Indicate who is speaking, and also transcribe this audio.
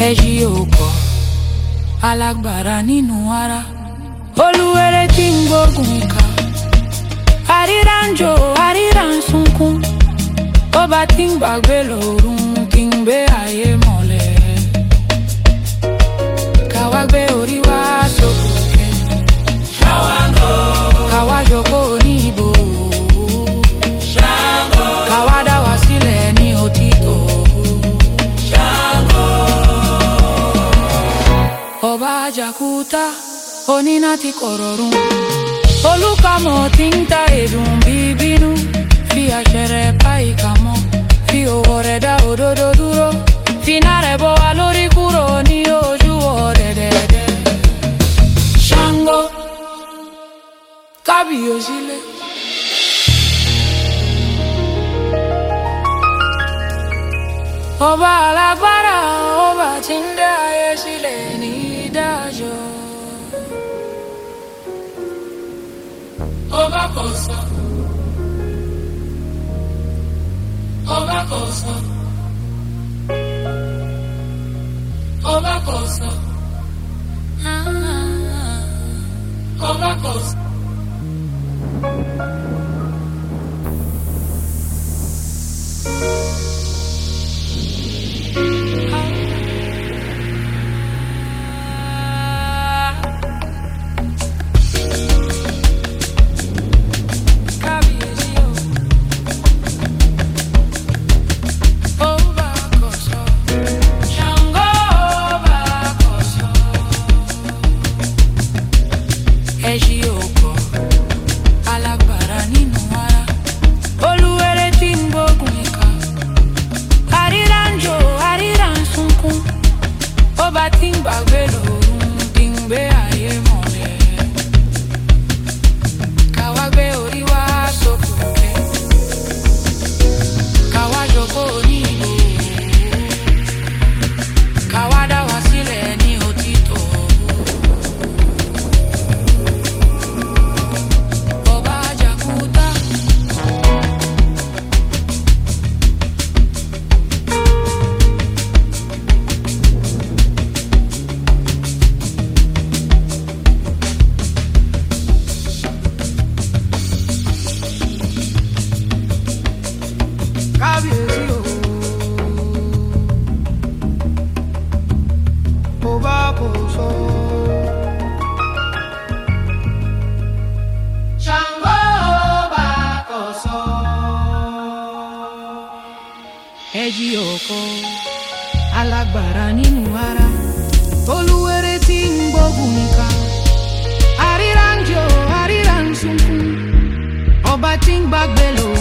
Speaker 1: ẹ̀yí òkò alágbára nínú ara olúwere tí ń gbógun ìka àríra ń jò àríra ń sunkún ó bá tí ń gbàgbé lòrùn kí n gbé ayé mọ́lẹ̀ káwá gbé orí wá sókè káwá jókòó ní ibò káwá dá wá sílẹ̀ ní òtítọ́. ọba àjàkúta oníná ti kọ̀rọ̀rùn olùkàmọ̀ tí ń ta èdùn bíbínú fi àṣẹrẹ pa ìkà mọ́ fi òwò rẹ̀ dá òdodo dúró finá rẹ̀ bọ́ wa lórí kúrò ní ojú ọ̀dẹ̀dẹ̀dẹ̀ Ṣàngó kábíyèsílẹ̀. ọba alágbára ọba tí ń dá ayé sílẹ̀ ní ìdájọ́. ọba kò sọ ọba kò sọ ọba kò sọ ọba kò sọ. Kábíyèsí o. Ọba kò sọ. Ṣàngó ọba kò sọ. Ẹṣí òkò alágbára nínú ara. Olúwere tí ń gbógun ìka. Àríra ń jò, àríra ń sunkún. Ọba tí ń gbàgbé lòrùn tí ń gbé ayé mọ́lẹ̀. Káwá gbé orí wá sókè. Káwá jókòó ní ìlú. Káwá dá wá sílẹ̀ ní òtítọ́. Ọba Àjàkúta. kábíyèsí o. mo bá kò sọ. Ṣàngó bá kò sọ. ẹjí ọkọ alágbára nínú ara olúwere tí ń gbógun nìkan àríra ń jò àríra ń sunkún ọba tí ń gbàgbé lò